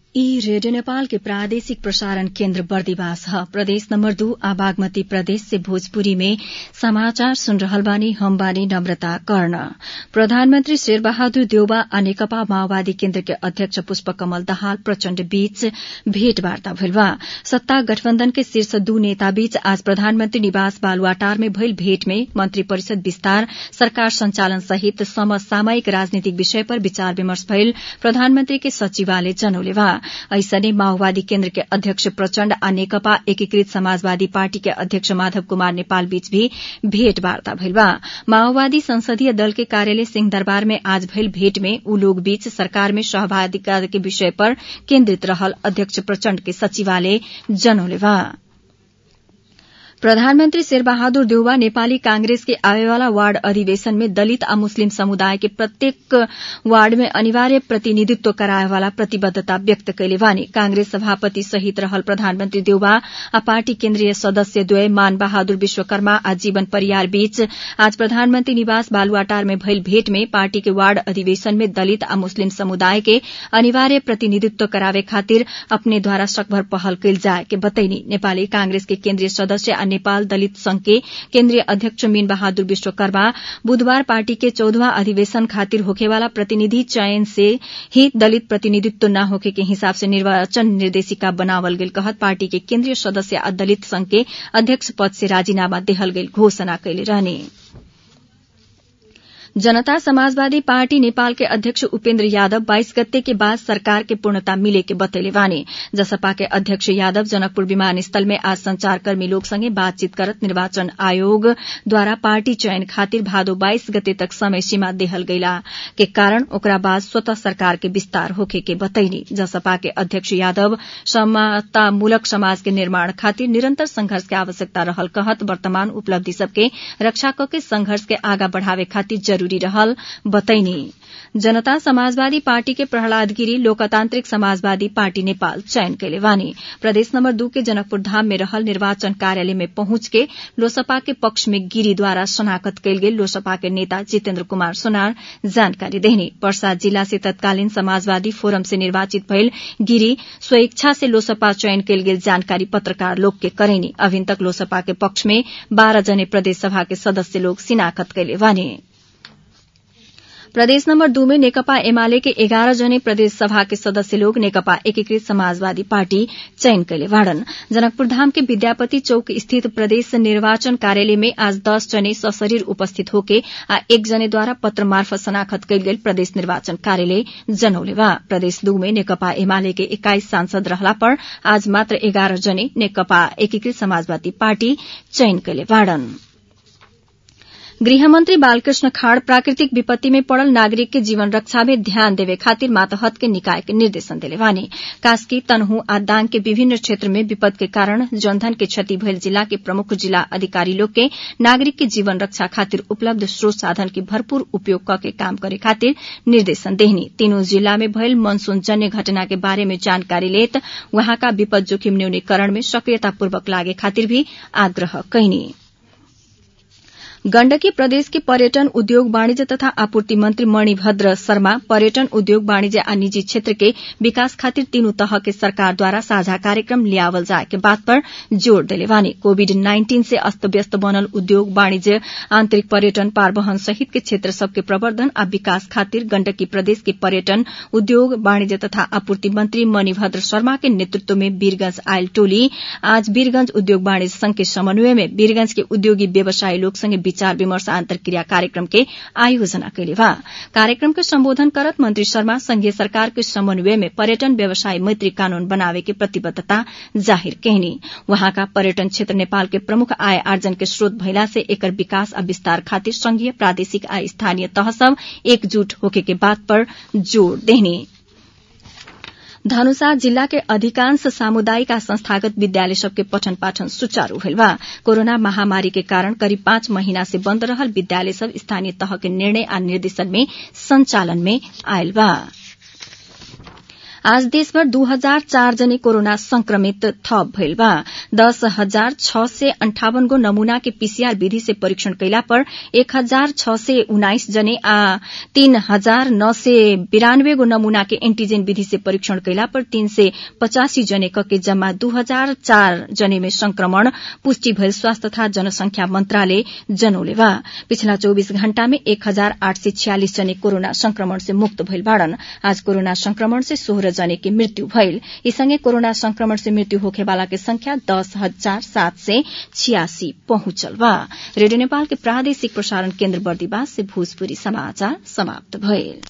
ई रेडियो नेपाल के प्रादेशिक प्रसारण केन्द्र बर्दिवास ह प्रदेश नम्बर दू आ बागमती प्रदेश से भोजपुरी में समाचार सुन रहल बानी हम बानी नम्रता कर्ण प्रधानमन्त्री शेरबहादुर देउबा आ नेकपा माओवादी केन्द्र के अध्यक्ष पुष्पकमल दाहाल प्रचण्ड बीच भेटवार्ता भइल बा सत्ता गठबन्धन के शीर्ष दू नेता बीच आज प्रधानमन्त्री निवास बालुवाटार में भइल भेट में मन्त्री परिषद विस्तार सरकार संचालन सहित समसामयिक राजनीतिक विषय पर विचार विमर्श भइल प्रधानमन्त्री के सचिवालय जनौले बा ऐसने माओवादी केन्द्र के अध्यक्ष प्रचण्ड आ नेकपा एकीकृत समाजवादी पार्टी के अध्यक्ष माधव कुमार नेपाल बीच भी भेटवार्ता भइल बा माओवादी संसदीय दल के कार्यालय सिंहदरबार में आज भइल भेट में ऊ लोग बीच सरकार में सहभागिता के विषय पर केन्द्रित रहल अध्यक्ष प्रचण्ड के सचिवालय जनौले बा प्रधानमन्त्री शेरबहादुर देउवा नेपाली कांग्रेस के आवेवाला वार्ड अधिवेशन में दलित आ मुस्लिम समुदाय के प्रत्येक वार्ड में अनिवार्य प्रतिनिधित्व कराएवाला प्रतिबद्धता व्यक्त कैले बानी कांग्रेस सभापति सहित रहल प्रधानमन्त्री देउवा आ पार्टी केन्द्रीय सदस्य द्वय मान बहादुर विश्वकर्मा आ जीवन परियार बीच आज प्रधानमन्त्री निवास बालुवाटार में भइल भेट में पार्टी के वार्ड अधिवेशन में दलित आ मुस्लिम समुदाय के अनिवार्य प्रतिनिधित्व करावे खातिर अपनेद्वारा सकभर पहल कैल जाए के बतैनी नेपाली कांग्रेस के केन्द्रीय सदस्य आ नेपाल दलित संघ के केन्द्रीय अध्यक्ष मीन बहादुर विश्वकर्मा बुधबार पार्टी के चौधवा अधिवेशन खातिर होखेवाला प्रतिनिधि चयन से ही दलित प्रतिनिधित्व न होखे के हिसाब से निर्वाचन निर्देशिका बनावल गेल कहत पार्टी के केन्द्रीय सदस्य आ दलित संघ के अध्यक्ष पद से राजीनामा देहल गेल घोषणा कैले रहने जनता समाजवादी पार्टी नेपाल के अध्यक्ष उपेन्द्र यादव बाइस गते के बाद सरकार के पूर्णता मिले के बतैले बानी जसपा के अध्यक्ष यादव जनकपुर विमानस्थल में आज संचारकर्मी लोग संगे बातचीत करत निर्वाचन आयोग द्वारा पार्टी चयन खातिर भादो बाइस गते तक समय सीमा देहल गईला के कारण ओकरा बाद स्वतः सरकार के विस्तार होखे के बतैनी जसपा के अध्यक्ष यादव समतामूलक समाज के निर्माण खातिर निरंतर संघर्ष के आवश्यकता रहल कहत वर्तमान उपलब्धि सबके रक्षा कके संघर्ष के आगा बढ़ावे खातिर जरूरी रहल बतैनी जनता समाजवादी पार्टी के प्रहलाद गिरी लोकतांत्रिक समाजवादी पार्टी नेपाल चयन कैले वानी प्रदेश नम्बर दू के जनकपुर धाम में रहल निर्वाचन कार्यालय में पहुंच के लोसपा के पक्ष में गिरी द्वारा शनाखत कैल गेल लोसपा के नेता जितेन्द्र कुमार सोनार जानकारी देहनी पर्सा जिला से तत्कालीन समाजवादी फोरम से निर्वाचित भइल गिरी स्वेच्छा से लोसपा चयन कैल गेल जानकारी पत्रकार लोग के करेनी अभिन तक लोसपा के पक्ष में बाह्र जने प्रदेश सभा के सदस्य लोग शिनाखत कैले वानी प्रदेश नम्बर दू में नेकपा एमाले के एघार जने प्रदेश सभा के सदस्य लोग नेकपा एकीकृत समाजवादी पार्टी चयन कैले वाड़न जनकपुर धाम के विद्यापति चौक स्थित प्रदेश निर्वाचन कार्यालय में आज दस जने सशरीर उपस्थित होके आ एक जने द्वारा पत्र मार्फत शनाखत कैल गेल प्रदेश निर्वाचन कार्यालय जनौले बा प्रदेश दू में नेकपा एमाले के एक्काइस सांसद रहला पर आज मात्र एघार जने नेकपा एकीकृत समाजवादी पार्टी चयन कैले वाड़न गृहमन्त्री बालकृष्ण खाड़ प्राकृतिक विपत्ति में पड़ल नागरिक के जीवन रक्षा में ध्यान देवे खातिर मातहत के निकाय के निर्देशन दिले वानी कास्की तनहु आ दाङ के विभिन्न क्षेत्र में विपद के कारण जनधन के क्षति भइल जिला के प्रमुख जिला अधिकारी लोग के नागरिक के जीवन रक्षा खातिर उपलब्ध स्रोत साधन के भरपूर उपयोग करके काम करे खातिर निर्देशन देहनी तीनों जिला में भइल मनसून जन्य घटना के बारे में जानकारी लेत वहाँका विपद जोखिम न्यूनीकरण में सक्रियतापूर्वक लागे खातिर भी आग्रह कैनी गण्डकी प्रदेश के पर्यटन उद्योग वाणिज्य तथा आपूर्ति मंत्री मणिभद्र शर्मा पर्यटन उद्योग वाणिज्य आ निजी क्षेत्र के विकास खातिर तीनू तह के सरकार द्वारा साझा कार्यक्रम लियावल जाए के बात पर जोड़ देले वानी कोविड नाइन्टीन से अस्त व्यस्त बनल उद्योग वाणिज्य आंतरिक पर्यटन पारवहन सहित के क्षेत्र सबके प्रवर्धन आ विकास खातिर गण्डकी प्रदेश के पर्यटन उद्योग वाणिज्य तथा आपूर्ति मंत्री मणिभद्र शर्मा के नेतृत्व में वीरगंज आयल टोली आज वीरगंज उद्योग वाणिज्य संघ के समन्वय में वीरगंज के उद्योगी व्यवसायी लोग संगे विचार विमर्श अन्तर्क्रिया कार्यक्रम के आयोजना कैले बा कार्यक्रम के सम्बोधन करत मंत्री शर्मा संघीय सरकार के समन्वय में पर्यटन व्यवसाय मैत्री कानून बनावे के प्रतिबद्धता जाहिर कहनी वहाँका पर्यटन क्षेत्र नेपाल के प्रमुख आय आर्जन के स्रोत भइला से एकर विकास आ विस्तार खातिर संघीय प्रादेशिक आ स्थानीय तह सब एकजुट होके के बात पर जोड़ देहनी धनुषा जिल्ला के अधिकांश सामुदायिक आ संस्थागत विद्यालय सबके पठन पाठन सुचारू भेल बा कोरोना महामारी के कारण करीब पाँच महीना से बन्द रहल विद्यालय सब स्थानीय तह के निर्णय आ निर्देशन में संचालन में आयल बा आज देशभर दू हजार चार जने कोरोना संक्रमित थप भइल बा दस हजार छ सय अन्ठावन गो नमूना के पीसीआर विधि से परीक्षण कैला पर एक हजार छ सय उन्नाइस जने आ तीन हजार नौ सय बिरानब्बे गो नमूना के एन्टीजेन विधि से परीक्षण कैला पर तीन सय पचासी जने कके जम्मा दू हजार चार जने में संक्रमण पुष्टि भइल स्वास्थ्य तथा जनसंख्या मन्त्रालय जनौले बा पिछला चौबीस घण्टा में एक हजार आठ सय छियालिस जने कोरोना संक्रमण से मुक्त भइल बाड़न आज कोरोना संक्रमण से सोह्र जने के मृत्यु भइल यी सँगै कोरोना संक्रमण से मृत्यु होखेवाला के संख्या दस हजार सात सय छियासी पहुंचल बा रेडियो नेपाल के प्रादेशिक प्रसारण केन्द्र बर्दिवास से भोजपुरी समाचार समाप्त भइल